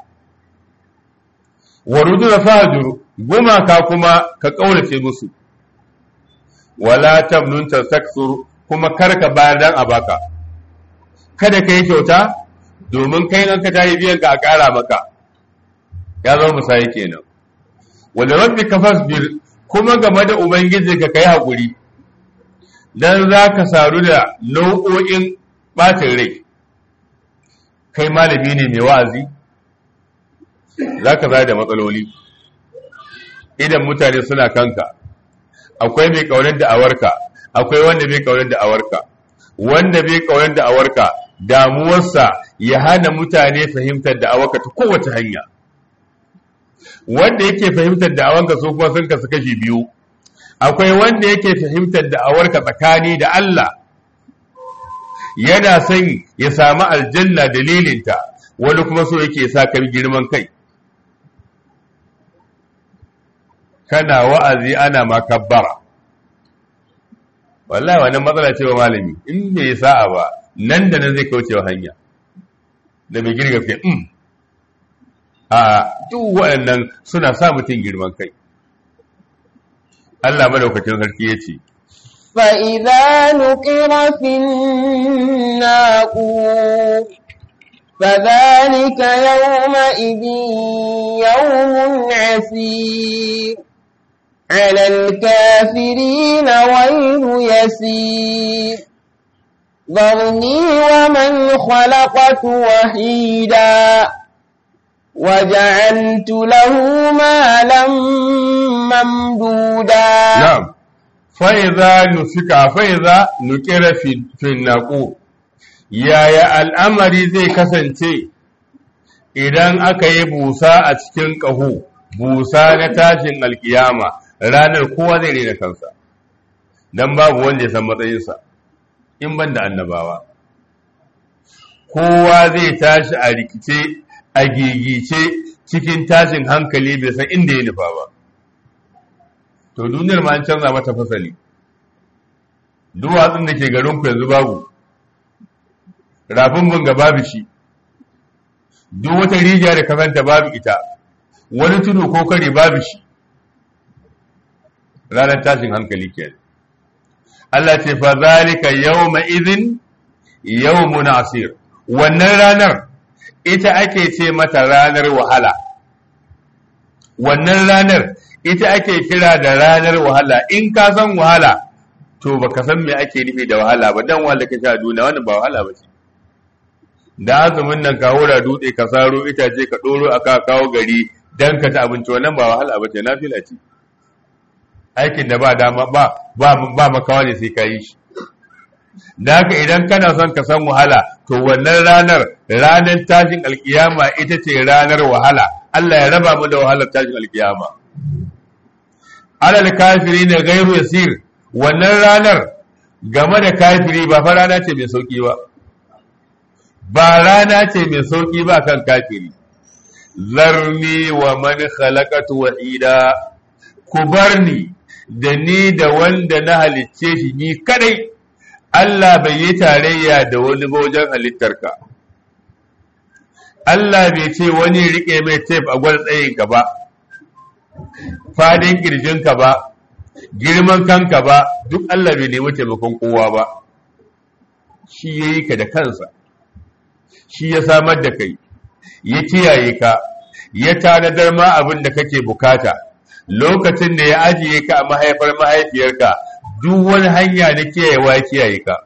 wa rudu da fahajur gumaka kuma ka ƙaurace musu wala tamnun tastaksur kuma karka bayar dan a baka kada ka yi kyauta domin kai nan ka tayi biyan ka a ƙara maka ya zama musayi kenan wanda rabbi ka fasbir kuma game da ubangiji ka kai haƙuri dan za ka saru da nau'o'in ɓacin rai kai malami ne mai wa'azi za ka za da matsaloli idan mutane suna kanka akwai mai ƙaunar da awarka akwai wanda bai ƙaunar da awarka wanda bai ƙaunar da awarka damuwarsa ya hana mutane fahimtar da awarka ta kowace hanya wanda yake fahimtar da awanka su kuma sun kasu kashi biyu akwai wanda yake fahimtar da awarka tsakani da Allah yana son ya samu aljanna dalilinta wani kuma so yake sa kai girman kai kana wa'azi ana makabbara wallahi wannan matsala ce wa malami in bai sa'a ba nan da nan zai kauce wa hanya da mai girga fiye a duk waɗannan suna sa mutum girman kai Allah madaukakin sarki ya ce فإذا نقر في الناقور فذلك يومئذ يوم عسير على الكافرين غير يسير ذرني ومن خلقت وحيدا وجعلت له مالا ممدودا na'am fa idza nufika fa idza nukira fi fi naqu yaya al'amari zai kasance idan aka yi busa a cikin ƙaho busa na tashin alkiyama ranar kowa zai rena kansa dan babu wanda ya san matsayinsa in ban da annabawa kowa zai tashi a rikice a gigice cikin tashin hankali bai san inda ya nufa ba to duniyar ma an canza mata fasali duwatsun da ke garin ku yanzu babu rafin bunga babu shi duk wata rijiya da kasanta babu ita wani tudu ko kare babu shi ranar tashin hankali kenan Allah ce fa zalika yawma idhin yawmun asir wannan ranar ita ake ce mata ranar wahala wannan ranar ita ake kira da ranar wahala in ka san wahala to baka san me ake nufi da wahala ba dan wahala ka sha duniya wannan ba wahala ba ce da azumin nan ka hura dutse ka saro itace ka doro aka kawo gari dan ka ci abinci wannan ba wahala ba ce nafila ce aikin da ba dama ba ba ba makawa ne sai ka yi shi da haka idan kana son ka san wahala to wannan ranar ranar tashin alkiyama ita ce ranar wahala Allah ya raba mu da wahalar tashin alkiyama alal kafiri ne gairu yasir wannan ranar game da kafiri ba fa rana ce mai sauki ba ba rana ce mai sauki ba kan kafiri zarni wa man khalaqatu wahida ku barni da ni da wanda na halicce shi ni kadai Allah bai yi tarayya da wani ba wajen halittarka Allah bai ce wani rike mai tef a gwal tsayinka ba fadin kirjinka ba girman kanka ba duk Allah bai nemi taimakon kowa ba shi ya yi ka da kansa shi ya samar da kai ya kiyaye ka ya tanadar ma abin da kake bukata lokacin da ya ajiye ka a mahaifar mahaifiyarka duk wani hanya na kiyayewa ya kiyaye ka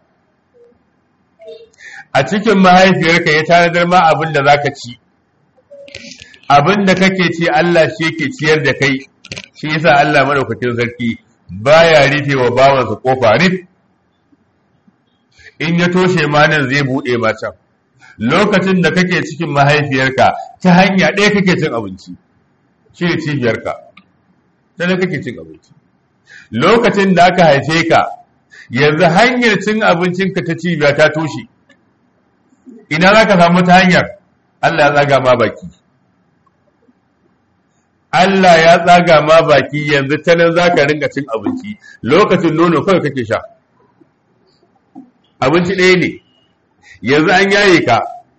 a cikin mahaifiyarka ya tanadar ma abin da zaka ci abin da kake ci Allah shi yake ciyar da kai shi yasa Allah madaukakin sarki baya rufe wa bawansa kofa rif in ya toshe ma nan zai bude ma can lokacin da kake cikin mahaifiyarka ta hanya ɗaya kake cin abinci shi ne cibiyarka ta da kake cin abinci lokacin da aka haife ka yanzu hanyar cin abincinka ta cibiya ta toshe ina za ka samu ta hanyar Allah ya tsaga ma baki Allah ya tsaga ma baki yanzu ta nan za ka ringa cin abinci lokacin nono kawai kake sha abinci ɗaya ne yanzu an yaye ka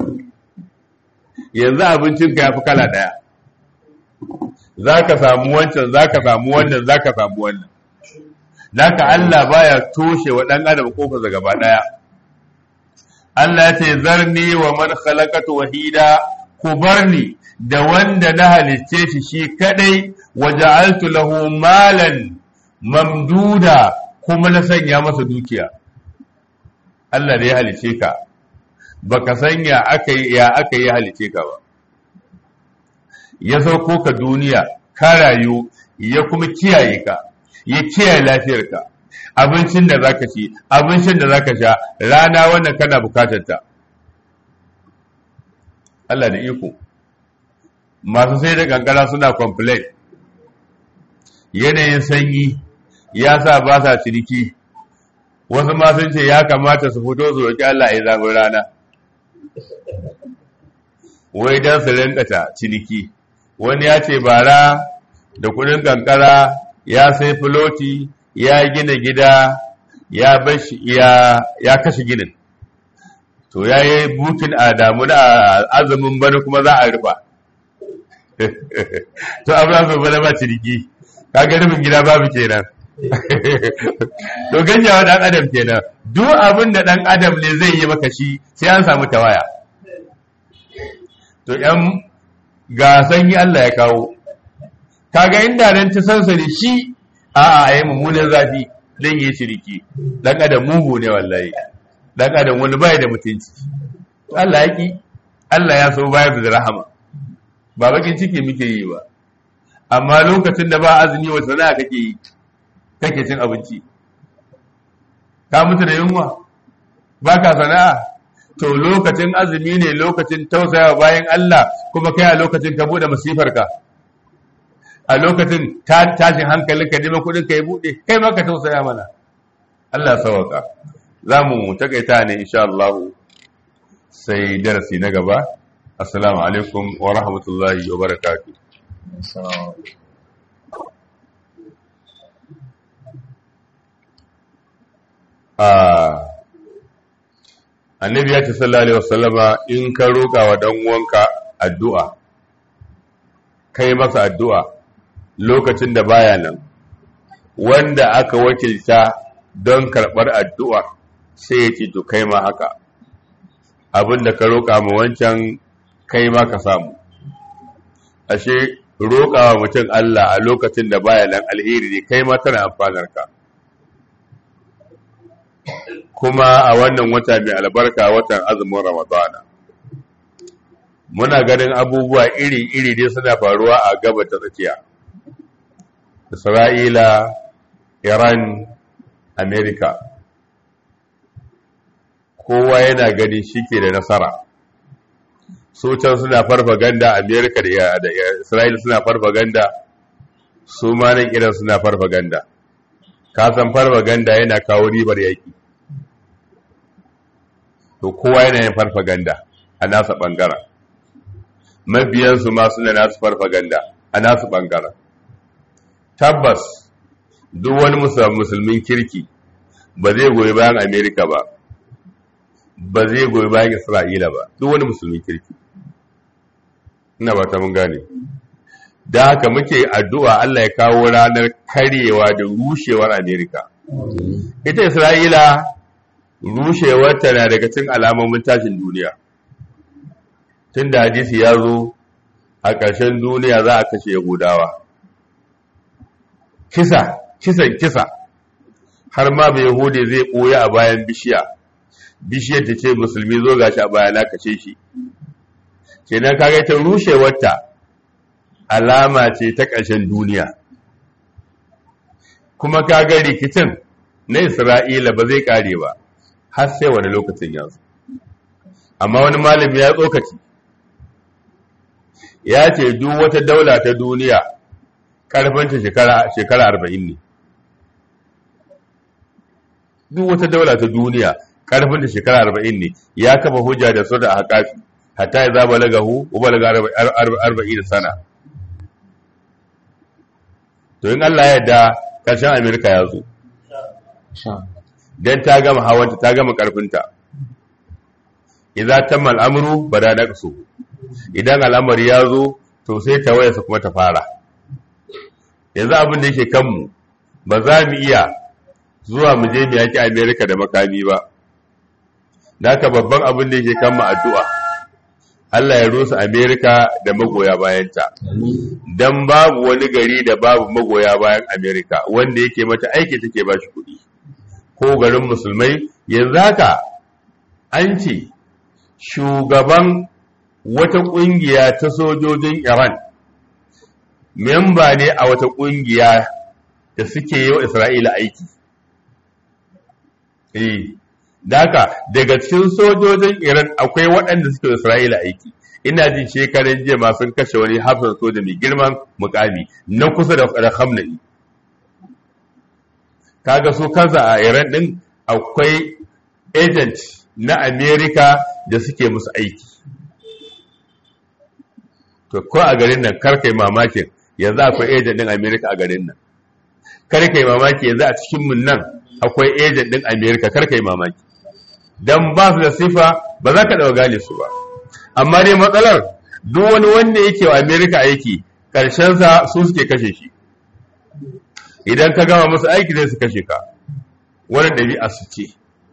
yanzu abincinka ya fi kala ɗaya za ka samu wancan za ka samu wannan za ka samu wannan Naka Allah baya toshe wa ɗan adam kofarsa gaba ɗaya Allah ya ce zarni wa man khalaqatu wahida ku barni da wanda na halicce shi shi kadai wa ja'altu lahu malan mamduda kuma na sanya masa dukiya Allah da ya halicce ka baka sanya aka yi ya aka yi halice ka ba ya sauko ka duniya ka rayu ya kuma kiyaye ka ya kiyaye lafiyarka abincin da zaka ci abincin da zaka sha rana wannan kana bukatar ta Allah da iko masu sai da kankara suna complain yanayin sanyi ya sa ba sa ciniki wasu ma sun ce ya kamata su fito su roƙi Allah ya zaɓi rana wai don su rinkata ciniki wani ya ce bara da kudin kankara ya sai filoti ya gina gida ya bashi ya kashe ginin to ya yi bukin a damu da azumin bana kuma za a rufa to abin su bana ba ciniki kaga rufin gida babu kenan to ganyawa dan adam kenan duk abin da dan adam ne zai yi maka shi sai an samu tawaya to ‘yan ga sanyi Allah ya kawo, kaga inda nan ta sansani shi a a yi mummunan zafi don yi shiriki, ɗan adam mugu ne wallahi, ɗan adam wani baya da mutunci. Allah ya ki, Allah ya so bayar da rahama, ba bakin ciki muke yi ba, amma lokacin da ba azumi wa sana'a kake yi, kake cin abinci. Ka mutu da yunwa, ba ka sana'a, to lokacin azumi ne lokacin tausaya bayan Allah kuma kai a lokacin ka bude masifarka a lokacin tashin hankalin ka neman kudin ka ya bude kai ma ka tausaya mana Allah sawaka za mu takaita ne insha Allah sai darasi na gaba assalamu alaikum wa rahmatullahi wa barakatuh ah annabi ya ce sallallahu alaihi wasallama in ka roƙa wa dan uwanka addu'a kai masa addu'a lokacin da baya nan wanda aka wakilta don karɓar addu'a sai ya ce to kai ma haka abin da ka roƙa ma wancan kai ma ka samu ashe roƙa wa mutum Allah a lokacin da baya nan alheri ne kai ma tana amfanar ka kuma a wannan wata mai albarka watan azumin ramadana muna ganin abubuwa iri-iri dai suna faruwa a gaba ta tsakiya isra'ila iran amerika kowa yana gani shi ke da nasara su can suna farfaganda amerika da isra'ila suna farfaganda su ma nan iran suna farfaganda kasan farfaganda yana kawo ribar yaki to kowa yana yin farfaganda a nasa ɓangaren mabiyansu ma suna nasu farfaganda a nasu ɓangaren tabbas duk wani musulmin kirki ba zai goyi bayan amerika ba ba zai goyi bayan isra'ila ba duk wani musulmin kirki ina ba ta mun gane da haka muke addu'a Allah ya kawo ranar karyewa da rushewar amerika ita isra'ila rushewarta na daga cikin alamomin tashin duniya tun da hadisi ya zo a ƙarshen duniya za a kashe yahudawa kisa kisan kisa har ma bai yahudi zai ɓoye a bayan bishiya bishiyar ta ce musulmi zo gashi a baya na kashe shi kenan kaga ta rushewarta alama ce ta ƙarshen duniya kuma kaga rikicin na isra'ila ba zai kare ba har sai wani lokacin yanzu amma wani malami ya tsokaci ya ce duk wata daula ta duniya ƙarfinta shekara arba'in ne duk wata daula ta duniya ƙarfinta shekara arba'in ne ya kafa hujja da su da haƙafi hatta ya zaba lagahu ubalaga arba'in sana to in Allah ya yarda ƙarshen Amerika ya zo don ta gama hawanta ta gama ƙarfinta idan ta mal'amuru ba da na so idan al'amari ya zo to sai ta wayarsa kuma ta fara yanzu abin da yake kanmu ba za mu iya zuwa mu je mu yaki Amerika da makami ba da haka babban abin da yake kanmu addu'a Allah ya rusa Amerika da magoya bayanta. Don babu wani gari da babu magoya bayan Amerika wanda yake mata aiki take ba shi kuɗi. Ko garin musulmai yanzu haka an ce shugaban wata ƙungiya ta sojojin Iran memba ne a wata ƙungiya da suke yi wa Isra'ila aiki. Eh. Daka daga cikin sojojin Iran akwai waɗanda suke Isra'ila aiki. Ina jin shekaran jiya ma sun kashe wani hafsan soja mai girman mukami na kusa da Khamenei. Kaga su kansa a Iran ɗin akwai agent na Amerika da suke musu aiki. To ko a garin nan karkai mamakin yanzu akwai agent ɗin Amerika a garin nan. Karkai mamaki yanzu a cikin mun nan akwai agent ɗin Amerika karkai mamaki. don ba su da sifa ba za ka ɗauka gane su ba amma dai matsalar duk wani wanda yake wa amerika aiki ƙarshensa su suke kashe shi idan ka gama musu aiki zai su kashe ka wani ɗabi'a su ce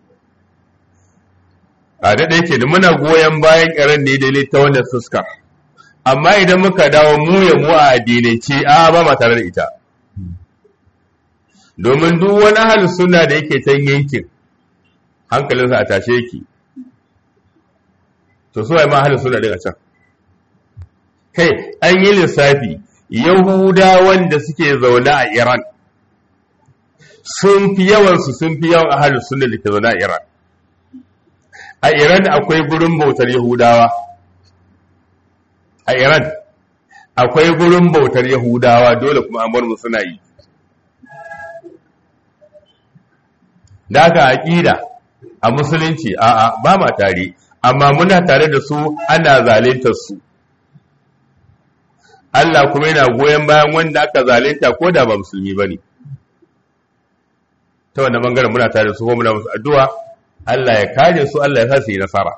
a daɗa yake da muna goyon bayan ƙaran ne daidai ta wannan fuskar amma idan muka dawo mu ya mu a addinance a ba ma tare da ita domin duk wani hali suna da yake can yankin hankalinsa a tashe yake to suwaye ma halin suna daga can kai an yi lissafi yahudawan da suke zaune a iran sun fi yawansu sun fi yawan ahalin suna da ke zaune a iran a iran akwai gurin bautar yahudawa a iran akwai gurin bautar yahudawa dole kuma an bar mu suna yi da aka aƙida a musulunci a'a ba ma tare amma muna tare da su ana zalintar su Allah kuma yana goyon bayan wanda aka zalinta ko da ba musulmi bane ta wannan bangaren muna tare da su ko muna musu addu'a Allah ya kare su Allah ya sa su yi nasara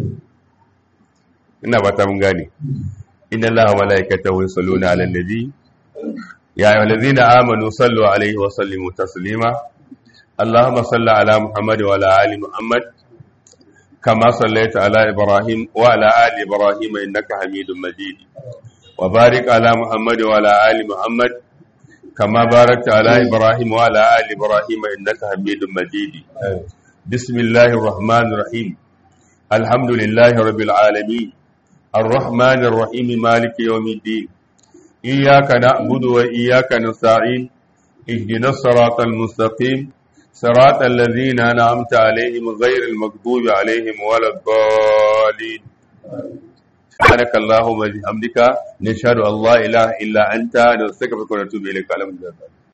ina ba ta mun gane inna Allaha wa malaikatahu yusalluna 'alan nabi ya ayyuhallazina amanu sallu 'alaihi wa sallimu taslima اللهم صل على محمد وعلى آل محمد كما صليت على إبراهيم وعلى آل إبراهيم إنك حميد مجيد وبارك على محمد وعلى آل محمد كما باركت على إبراهيم وعلى آل إبراهيم إنك حميد مجيد بسم الله الرحمن الرحيم الحمد لله رب العالمين الرحمن الرحيم مالك يوم الدين إياك نعبد وإياك نستعين اهدنا الصراط المستقيم صراط الذين أنعمت عليهم غير المغضوب عليهم ولا الضالين سبحانك اللهم وبحمدك نشهد ان لا اله الا انت نستغفرك ونتوب اليك على